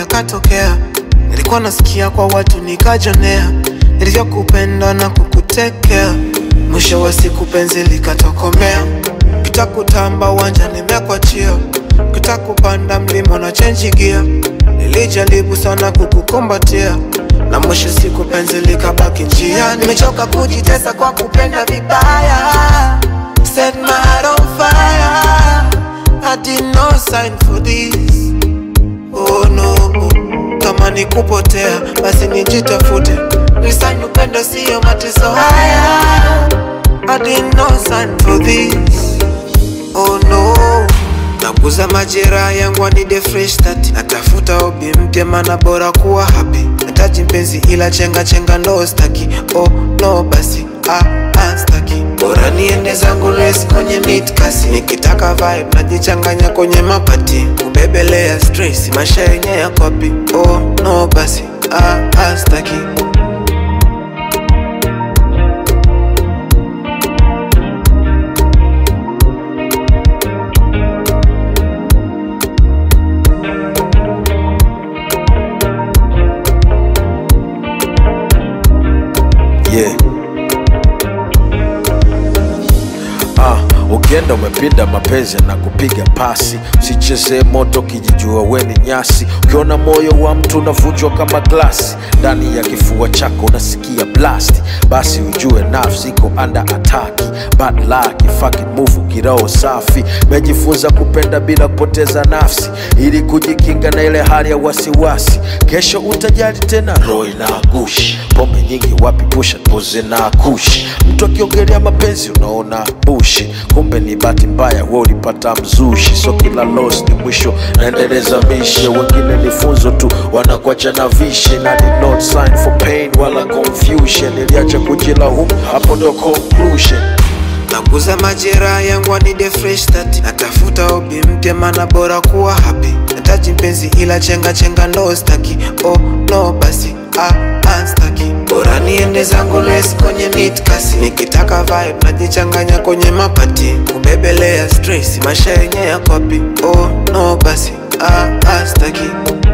yakatokea. Nilikuwa nasikia kwa watu nikajonea, nilivyokupenda na kukutekea. Mwisho wa siku penzi likatokomea, kitakutamba uwanja nimekwachia, kitakupanda mlima na chenji gia. Nilijaribu sana kukukumbatia na mwisho siku penzi likabaki njia. Nimechoka kujitesa kwa kupenda vibaya, set my heart on fire. I did no sign for this. Oh no, kama ni kupotea basi nijitafute, nisanyi upendo siyo mateso haya. I did no sign for this. Oh no, naguza majeraha yangu anide fresh start. Natafuta hobi mpya, mana bora kuwa happy. Nataji mpenzi ila chenga chenga ndo staki. Oh no, basi ah, ah, staki. Bora niende zangu race kwenye mid kasi. Nikitaka vibe najichanganya kwenye mapati. Kubebelea stress maisha yenye ya kopi. Oh no, basi ah, ah, staki. yeah. Ah, ukienda umepinda mapenzi na kupiga pasi, usichezee moto kijijua weni nyasi. Ukiona moyo wa mtu unavunjwa kama glasi, ndani ya kifua chako unasikia blast, basi ujue nafsi iko under attack. Bad luck, fucking move, kiroho safi. Mejifunza kupenda bila kupoteza nafsi, ili kujikinga na ile hali ya wasiwasi. Kesho utajali tena, roho inagushi. Pombe nyingi wapi, pusha poze na kushi. Mtu akiongelea mapenzi unaona bushi, kumbe ni bahati mbaya, we ulipata mzushi. So kila loss ni mwisho, naendeleza mishe. Wengine ni funzo tu, wanakuacha na vishe, na ni not sign for pain wala confusion. Niliacha kujilaumu, hapo ndo conclusion. Naguza majeraha yangu anide fresh start. Natafuta hobi mpya, mana bora kuwa happy. Nataji mpenzi ila chenga chenga ndo staki. Oh no, basi ah, ah, staki. Bora niende zangu race kwenye mid kasi. Nikitaka vibe najichanganya kwenye mapati. Kubebelea stress maisha yenye ya kopi. Oh no, basi ah, ah, staki.